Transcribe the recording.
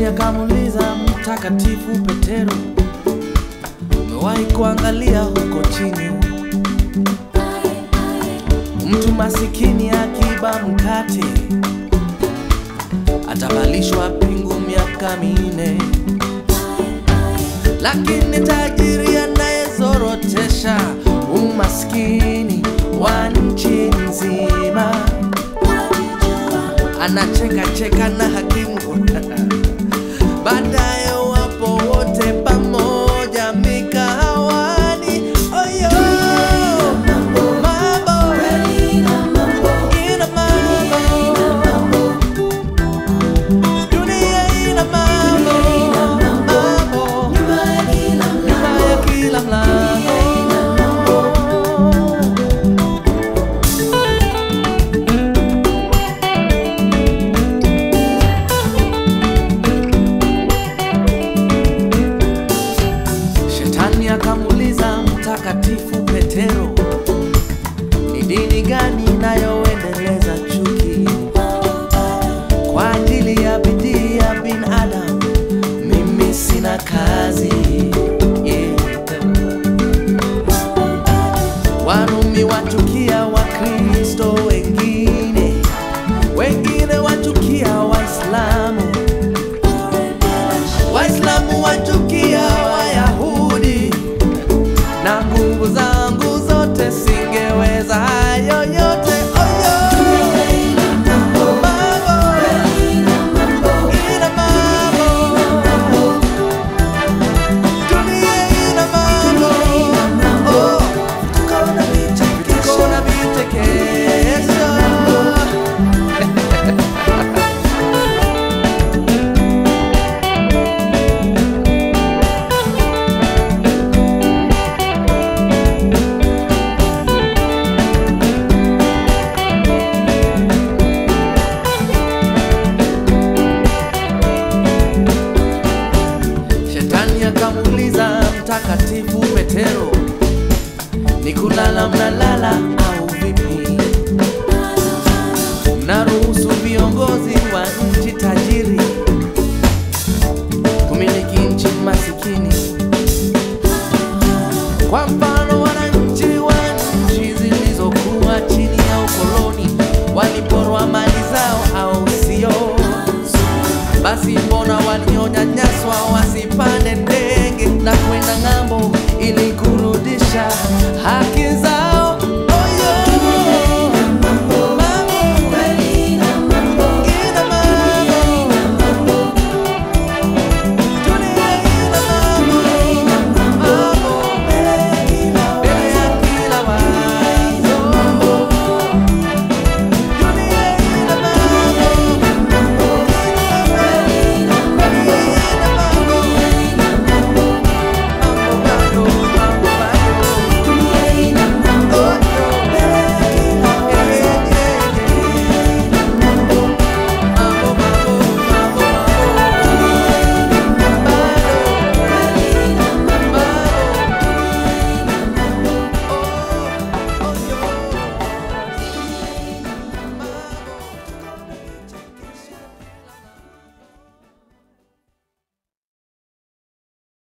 Shetani akamuuliza Mtakatifu Petero, umewahi kuangalia huko chini mtu masikini akiba mkate atavalishwa pingu miaka minne, lakini tajiri anayezorotesha umaskini wa nchi nzima anacheka cheka na hakimu baadaye wapo wote pamoja mikahawani. Oyo, mambo, ina mambo, dunia ina mambo, mambo, nyuma ya kila mlango. Shetani akamuuliza Mtakatifu Petero, ni dini gani inayoendeleza chuki kwa ajili ya bidii ya binadamu? Mimi sina kazi yeah. Warumi wachukia Wakristo wengine, wengine wachukia Waislamu Waislamu wachukia Wayahudi, na nguvu zangu zote singeweza hayo yote. Oyo, mambo, ina mambo, dunia ina mambo, oh, tuko na vichekesho. Shetani akamuuliza Mtakatifu Petero, ni kulala mnalala au vipi? Mnaruhusu viongozi wa nchi tajiri kumiliki nchi masikini? Kwa mfano, wananchi wa nchi zilizokuwa chini ya ukoloni waliporwa mali zao, au sio? Basi